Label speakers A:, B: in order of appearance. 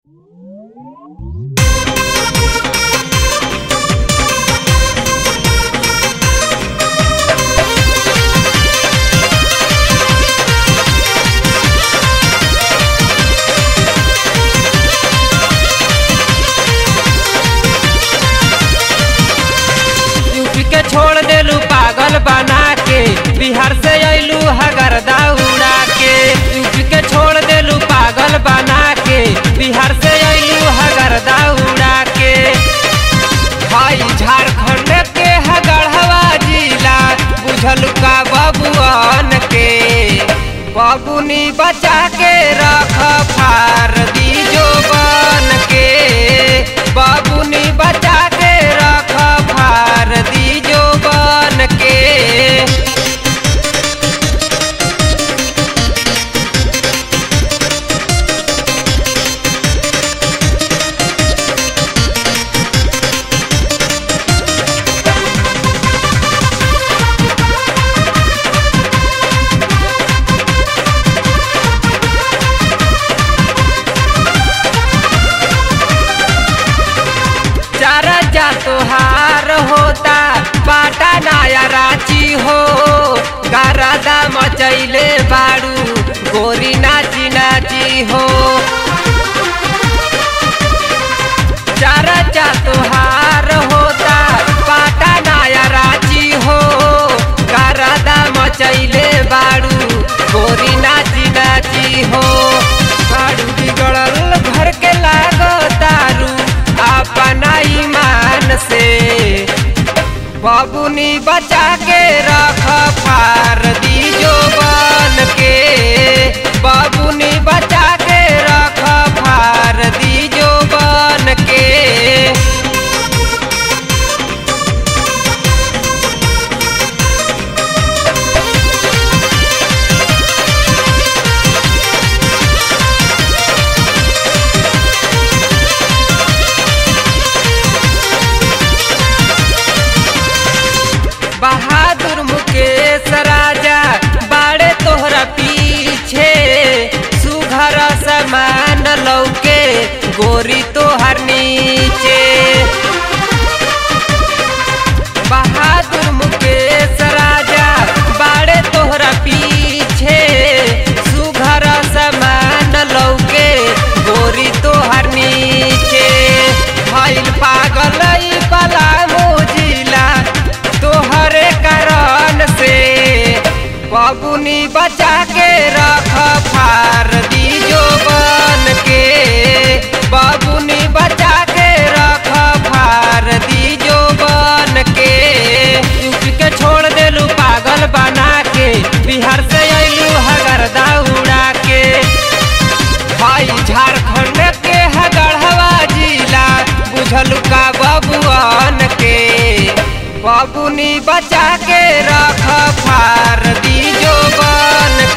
A: पागल बना के बिहार से अइलू हगरदा उड़ा के यूपी के छोड़ देलू पागल बना के बिहार से अइलू हगरदा उड़ा के भाई झारखंड के हगढ़वा जिला बुझल का बबुआन के बबुनी बचा के रख फार दीजो बन के बबुनी बचा के रख फार दीजो बन के चारा जा तोहार होता बाटा नया रांची हो गरादा मचैले बाड़ू गोरी नाची नाची हो चारा जा तोहार होता बाटा नया रांची हो गरादा मचैले बाड़ू गोरी नाची नाची हो बाड़ू बिगड़ल घर के लागो तारू अपना ईमान से बबुनी बचा के रख फार दीजो बन के बबुनी बचा के रख फार दीजो बन के बहादुर मुकेश राजा बाड़े तोहरा पीछे सुघर समान लौके गोरी तोहर नीचे बहादुर मुकेश राजा बाड़े तोहरा पीछे सुघर समान लौके गोरी तोहर नीचे भइल पागल ई पलामू जिला तोहरे कारण से बबुनी बचा के रख फार दीजो बन के बबुनी बचा के रख फार दीजो बन के यूपी के छोड़ देलू पागल बना के बिहार से अइलू हगरदा उड़ा के भाई झारखंड के हगढ़वा जिला बुझल का बबुआन के बबुनी बचा के रख फार दीजो बन